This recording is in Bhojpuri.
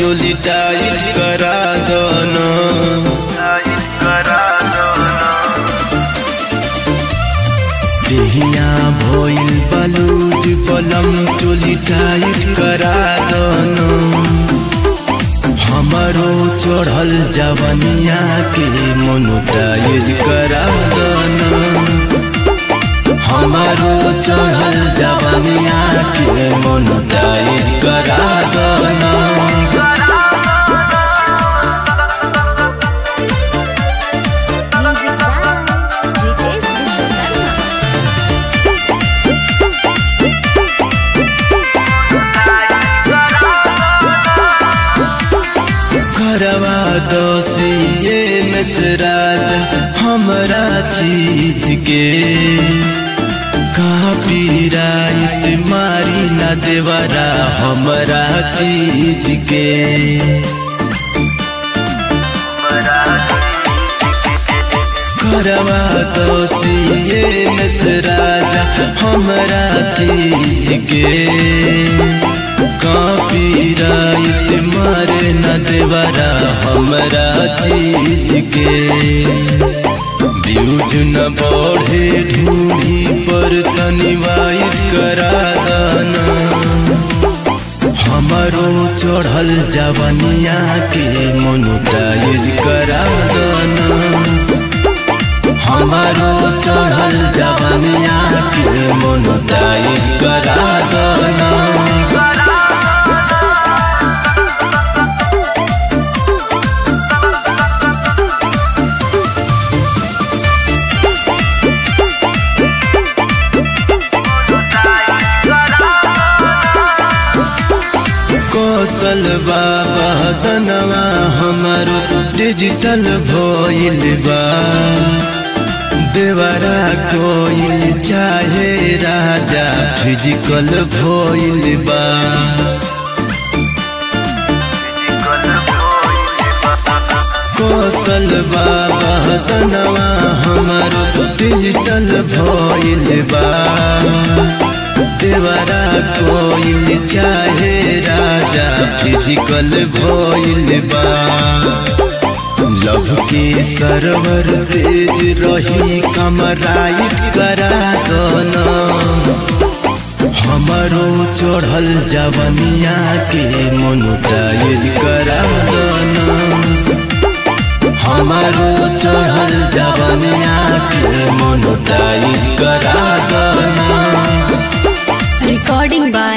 चोली टाइट करा दोना देहिया भोइल बलूज बलम चोली टाइट करा दोना हमारो चढ़ल जवनिया के मोनोटाइज करा दोना हमारो चढ़ल जवनिया के मोनोटाइज करा दोना Music by Ritesh Vishwakarma. करवा दोषिए नसराज हमरा चीज के कॉपीराइट मारी न देवरा हमरा चीज के करवा दोषिए नसराज हमरा चीज के कॉपीराइट मारे न देवरा हमरा चीज के व्यूज न बढ़े ढूंढी पर तनी वाइट करा दाना हमारो चढ़ल जवनिया के मोनोटाइज करा दाना हमारो चढ़ल जवनिया के मोनोटाइज करा दाना कौशल बाबा दनवा हमारो डिजिटल भइल बा देवरा कोइल चाहे राजा फिजिकल भइल बा कौशल बाबा दनवा हमारो डिजिटल भइल बा देवरा कोइल चाहे राजा फिजिकल भइल बा लव के सरवर तेज रही कमराइट करा दोना हमारो चढ़ल जवनिया के मोनोटाइज करा दोना हमारो चढ़ल जवनिया के मोनोटाइज करा दोना